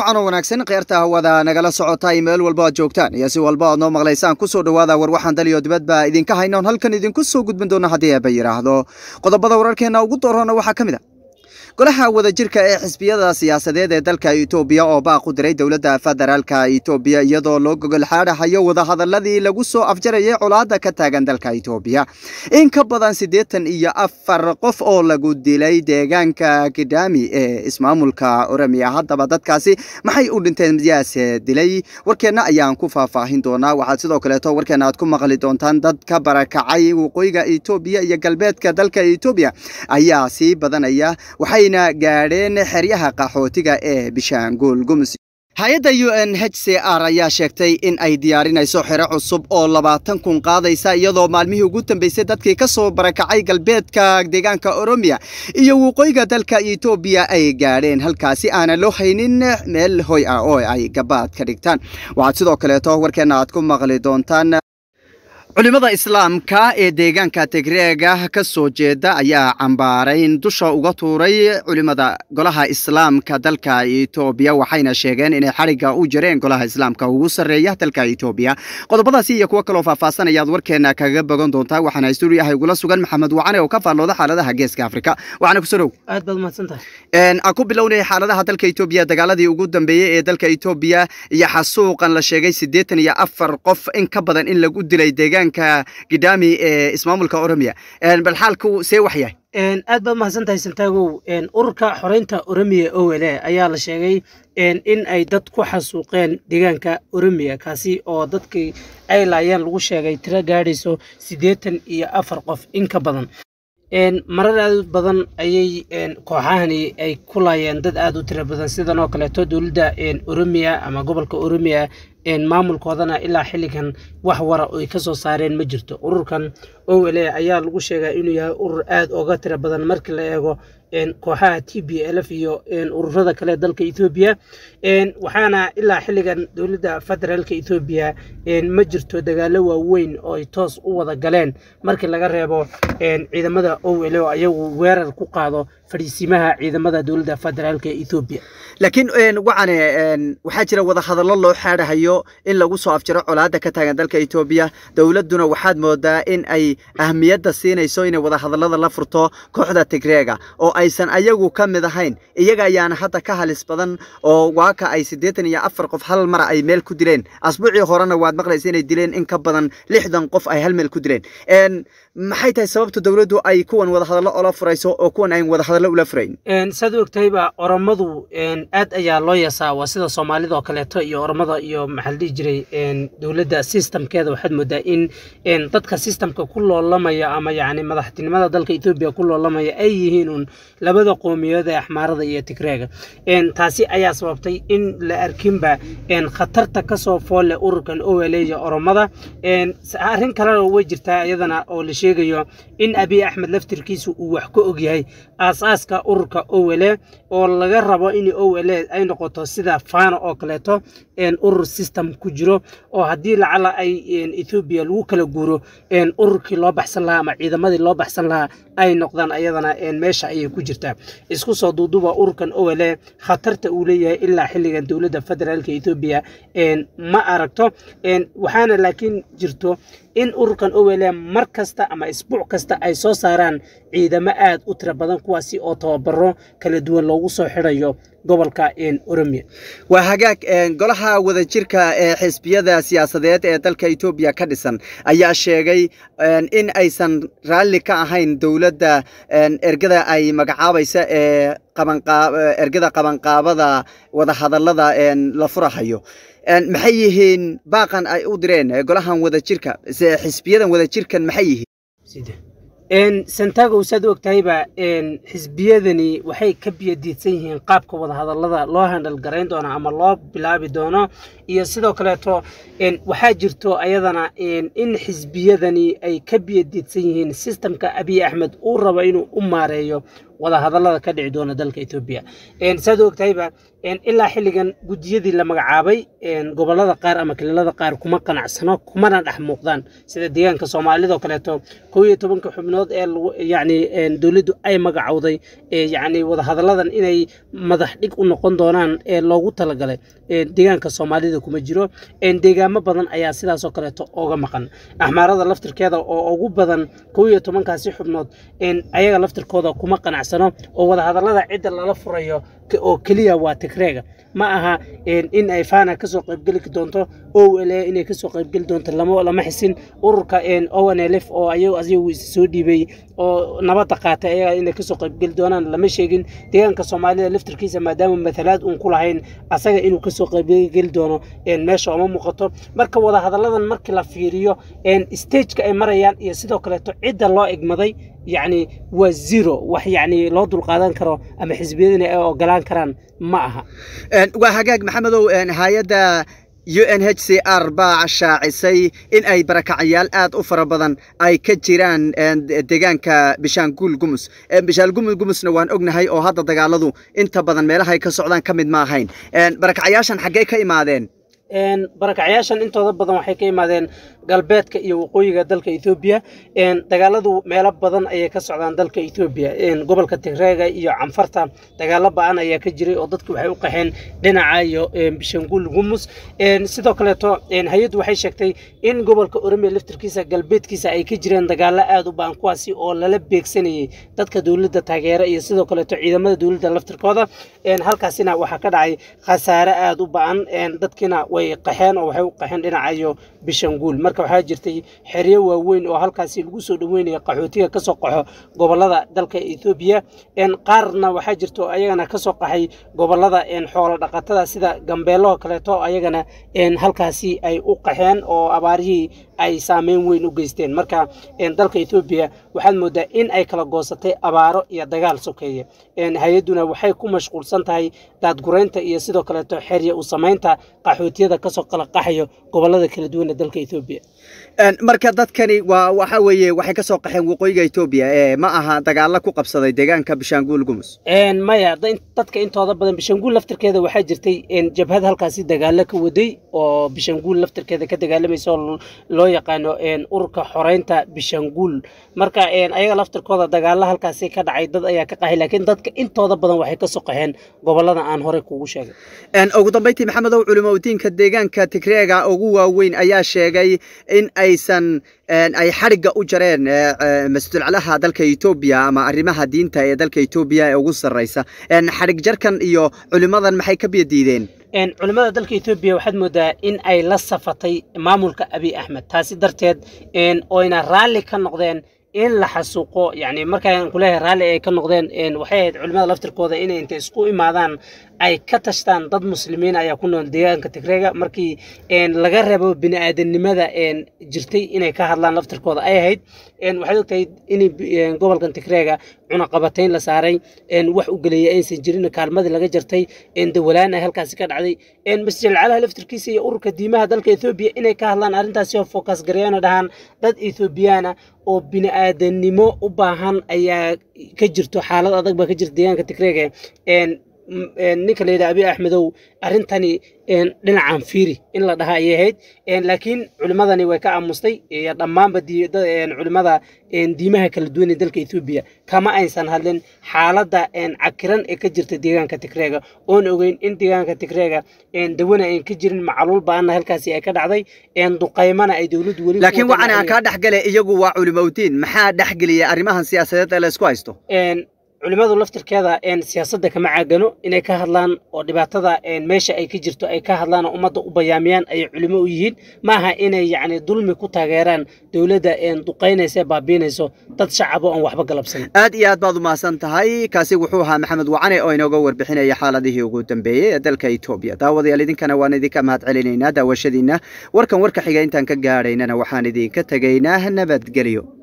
wacan oo wanaagsan kheyrta hawada nagala socotay meel walba aad joogtaan iyo si walba aad noo maqlaysaan kusoo dhowaada war waxaan daliyo dibadba idinka haynoon halkan idinku soo gudbin doona haddii eeba yidhaahdo qodobada wararkeenna ugu doorana waxaa ka mid a golaha wadajirka ee xisbiyada siyaasadeed ee dalka itoobiya oo baaq u diray dowladda federaalka itoobiya iyadoo loo gogol xaadhahayo wadahadaladii lagu soo afjarayay colaada ka taagan dalka itoobiya in ka badan siddeetan iyo afar qof oo lagu dilay deegaanka kidami ee ismaamulka oromia haddaba dadkaasi maxay u dhinteen yaase dilay warkeenna ayaan ku faahfaahin doonaa waxaad sidoo kaleeto warkeenna aad ku maqli doontaan dad ka barakacay waqooyiga itoobiya iyo galbeedka dalka itoobiya ayaa sii badanaya waxay gaadheen xeryaha qaxootiga ee bishaanguul gumus hay-adda u n h c r ayaa sheegtay in ay diyaarinayso xero cusub oo labaatan kun qaadaysa iyadoo maalmihii ugu dambeysay dadkii ka soo barakacay galbeedka deegaanka oromiya iyo waqooyiga dalka etoobiya ay gaadheen halkaasi aanan loo haynin meel hoy ah oo ay gabaad ka dhigtaan waxaad sidoo kaleeto warkeenna aad ku maqli doontaan culimada islaamka ee deegaanka tigreega ka soo jeeda ayaa cambaarayn dusha uga tuuray culimada golaha islaamka dalka etoobiya waxayna sheegeen inay xadhigga u jireen golaha islaamka ugu sarreeya dalka etoobiya qodobadaasi iyo kuwo kaloo faahfaahsan ayaad warkeena kaga bogan doontaa waxaana stuudiyaha igula sugan maxamed wacane oo ka faallooda xaaladaha geeska afrika waxaana ku sorow aad baad mahadsantahay aan ku bilownay xaaladaha dalka etoobiya dagaaladii ugu dambeeyey ee dalka etoobiya iyo xasuuqan la sheegay siddeetan iyo afar qof in ka badan in lagu dilay deegaan gidami ee ismaamulka oromiya bal xaalku see wax yahay aad baad mahadsantahay santaagow ururka xoreynta oromiya owele ayaa la sheegay in ay dad ku xasuuqeen deegaanka oromiya kaasi oo dadkii ay laayeen lagu sheegay tiro gaadhayso siddeetan iyo afar qof in ka badan marar aad badan ayay kooxahani ay ku laayeen dad aad u tiro badan sidan oo kaleeto dowladda oromiya ama gobolka oromiya maamulkoodana ilaa xilligan wax wara oy ka soo saareen ma jirto ururkan owele ayaa lagu sheegaa inuu yahay urur aad oga tiro badan markii la eego kooxaha t b lf iyo ururada kale dalka ethoobiya waxaana ilaa xilligan dowladda federaalka ethoobiya ma jirto dagaalo waaweyn oo ay toos u wada galeen markii laga reebo ciidamada owele oo ayagu weerar ku qaado fadhiisimaha ciidamada dowladda federaalka ethoobiya laakiin wacane waxaa jira wadahadallo loo xaadhahayo in lagu soo afjaro colaada ka taagan dalka etoobiya dowladduna waxaad moodaa in ay ahmiyadda siinayso inay wadahadallada la furto kooxda tigreega oo aysan ayagu ka mid ahayn iyaga ayaana hadda ka halis badan oo waaka ay siddeetan iyo afar qof hal mara ay meel ku dileen asbuucii horena waad maqlaysa inay dileen in ka badan lixdan qof ay hal meel ku dileen maxay tahay sababta dowladdu ay kuwan wadahadallo ola furayso oo kuwan ayn wadahadallo ula furayn saad u ogtahayba oromadu aad ayaa loo yasaa waa sida soomaalida oo kaleeto iyo oromada iyo maxaa la dhihi jiray dowladda systemkeeda waxaad moodaa in dadka systemka ku loolamaya ama yacni madaxtinimada dalka etoobiya ku loolamaya ay yihiin un labada qowmiyadood ee axmaarada iyo tigreega taasi ayaa sababtay in la arkinba khatarta kasoo foolle ururkan owele iyo oromada arrin kalena way jirtaa iyadana oo la sheegayo in abiy axmed laftirkiisu uu wax ka ogyahay aasaaska ururka owele oo laga rabo in owele ay noqoto sida fana oo kaleeto urur system ku jiro oo haddii lacala ay ethoobiya lagu kala guuro ururkii loo baxsan lahaa ama ciidamadii loo baxsan lahaa ay noqdaan ayadana meesha ayay ku jirtaa isku soo duuduba ururkan owele khatarta uu leeyahay ilaa xilligan dowladda federaalka etoobiya ma aragto waxaana laakiin jirto in ururkan owele mar kasta ama isbuuc kasta ay soo saaraan ciidamo aad u tiro badan kuwaasi oo tababaro kala duwan loogu soo xidhayo gobolka oromiya waa hagaag golaha wadajirka ee xisbiyada siyaasadeed ee dalka etoobiya ka dhisan ayaa sheegay in aysan raalli ka ahayn dowladda ergada ay magacaabaysa ee ergada qabanqaabada wadahadallada la furahayo maxay yihiin baaqan ay u direen golahan wadajirka xisbiyadan wadajirkan maxay yihiin santagow saad u ogtahayba xisbiyadani waxay ka biyadiidsan yihiin qaabka wadahadallada loo handhal garayn doono ama loo bilaabi doono iyo sidoo kaleeto waxaa jirto ayadana in xisbiyadani ay ka biyadiidsan yihiin sistemka abiy axmed uu rabo inuu u maareeyo wadahadallada ka dhici doona dalka etoobiya saad ogtahayba ilaa xilligan guddiyadii la magacaabay gobolada qaar ama kililada qaar kuma qanacsano kumana dhex muuqdaan sida deegaanka soomaalidoo kaleeto kow iyo tobanka xubnood ee yani dowladdu ay magacowday yani wadahadalladan inay madax dhig u noqon doonaan ee loogu talagalay deegaanka soomaalida kuma jiro deegaamo badan ayaa sidaasoo kaleeto oga maqan axmaarada laftirkeeda oo ugu badan kow iyo tobankaasi xubnood ayaga laftirkooda kuma qanacsano oo wadahadallada cidda lala furayo oo keliya waa tigreega ma aha in ay fana kasoo qaybgeli doonto o l inay kasoo qaybgeli doonto lama xisin ururka o n l f oo ayagu is soo dhiibay oo nabadda qaatay ayaga inay kasoo qaybgeli doonaan lama sheegin deegaanka soomaalida laftirkiisa maadaama matalaad uun ku lahayn asaga inuu kasoo qaybgeli doono meesha oma muuqato marka wadahadalladan markii la fiiriyo stageka ay marayaan iyo sidoo kaleeto cidda loo egmaday yacni waa zero wax yacni loo dulqaadan karo ama xisbiyadina ay ogolaan karaan ma aha waa hagaag maxamedow hay-adda u n h c r baa shaacisay in ay barakacayaal aad u fara badan ay ka jiraan deegaanka bishaanguul gumus bishaanguul gumusna waan ognahay oo hadda dagaaladu inta badan meelahay ka socdaan ka mid ma ahayn barakacayaashan xaggee ka imaadeen barakacyaashan intooda badan waxay ka imaadeen galbeedka iyo waqooyiga dalka ethoobiya dagaaladu meelo badan ayay ka socdaan dalka ethoobiya gobolka tigreega iyo canfarta dagaalo ba-an ayaa ka jiray oo dadku waxay u qaxeen dhinaca iyo bishanguul gumus sidoo kaleeto hay-addu waxay sheegtay in gobolka oromia laftirkiisa galbeedkiisa ay ka jireen dagaalo aada u ba-an kuwaasi oo lala beegsanayay dadka dowladda taageera iyo sidoo kaleeto ciidamada dowladda laftirkooda halkaasina waxaa ka dhacay khasaare aada u ba-an dadkiina way qaxeen oo waxay u qaxeen dhinaca iyo bishanguul marka waxaa jirtay xeryo waaweyn oo halkaasi lagu soo dhaweynaya qaxootiga kasoo qaxo gobolada dalka ethoobiya qaarna waxaa jirta oo ayagana kasoo qaxay gobolada xoolo dhaqatada sida gambeelaho kaleeto ayagana halkaasi ay u qaxeen oo abaarihii ay saameyn weyn u geysteen marka dalka ethoobiya waxaad moodaa in ay kala goosatay abaaro iyo dagaal sokeeye hay-adduna waxay ku mashquulsan tahay daadgureynta iyo sidoo kaleeto xerya u samaynta qaxootiyada kasoo kala qaxayo gobolada kala duwan ee dalka ethoobiya marka dadkani waa waxa weeye waxay ka soo qaxeen waqooyiga etoobiya ee ma aha dagaalo ku qabsaday deegaanka bishaanguul gumus maya dadka intooda badan bishanguul laftirkeeda waxaa jirtay jabhad halkaasi dagaalo ka waday oo bishanguul laftirkeeda ka dagaalamaysa oo loo yaqaano ururka xoreynta bishanguul marka ayaga laftirkooda dagaalo halkaasi ka dhacay dad ayaa ka qaxay laakiin dadka intooda badan waxay kasoo qaxeen gobolada aan horey kugu sheegay ugu dambeyntii maxamedow culimadiinka deegaanka tigreega ugu waaweyn ayaa sheegay in aysan ay xadhigga u jareen masjidulcalaha dalka etoobiya ama arrimaha diinta ee dalka etoobiya ee ugu sarreysa xadhig jarkan iyo culimadan maxay ka biyadiideen culimmada dalka etoobiya waxaad moodaa in ay la safatay maamulka abiy axmed taasi darteed oyna raalli ka noqdeen in la xasuuqo yani markaan kuleeyahay raalli ay ka noqdeen waxay ahayd culimmada laftirkooda inay intay isku imaadaan ay ka tashtaan dad muslimiin ayaa ku nool deegaanka tigreega markii laga rabo bini aadanimada jirtay inay ka hadlaan laftirkooda ay ahayd waxaad ogtahay in gobolkan tigreega cunaqabatayn la saaray wax u geleeyay aysan jirin kaalmadii laga jartay dawalaan ay halkaasi ka dhacday masjid alcalaha laftirkiisa iyo ururka diimaha dalka ethoobiya inay ka hadlaan arrintaasi oo focus gareeyana dhahaan dad ethoobiyaana oo bini aadanimo u baahan ayaa ka jirto xaalad adag baa ka jirta deegaanka tigreega ninka la yidhaha abiy axmedow arrintani dhinacan fiiri in la dhaha ayay ahayd laakiin culimadani way ka aamustay iyo dhammaanba culimada diimaha kala duwan ee dalka ethoobiya kama aysan hadlin xaaladda cakiran ee ka jirta deegaanka tigreega oon ogeyn in deegaanka tigreega dawana ayn ka jirin macaluul ba-ana halkaasi ay ka dhacday duqaymana ay dowladdu weli laakiin waxaan aan kaa dhexgale iyagu waa culimowdiin maxaa dhexgeliyay arrimahan siyaasadeed ee la isku haysto culimadu laftirkeeda siyaasadda kama caagano inay ka hadlaan oo dhibaatada meesha ay ka jirto ay ka hadlaan oo ummadda u bayaamiyaan ayay culimo u yihiin maaha inay yacni dulmi ku taageeraan dowladda duqaynaysa baabiinayso dad shacabo aan waxba galabsan aad iyo aad baad u mahadsan tahay kaasi wuxuu ahaa maxamed wacane oo inooga warbixinaya xaaladihii ugu dambeeyey ee dalka etoobiya daawadayaal idinkana waan idinka mahad celinaynaa daawashadiina warkan warka xiga intaan ka gaadhaynana waxaan idinka tegaynaa nabadgelyo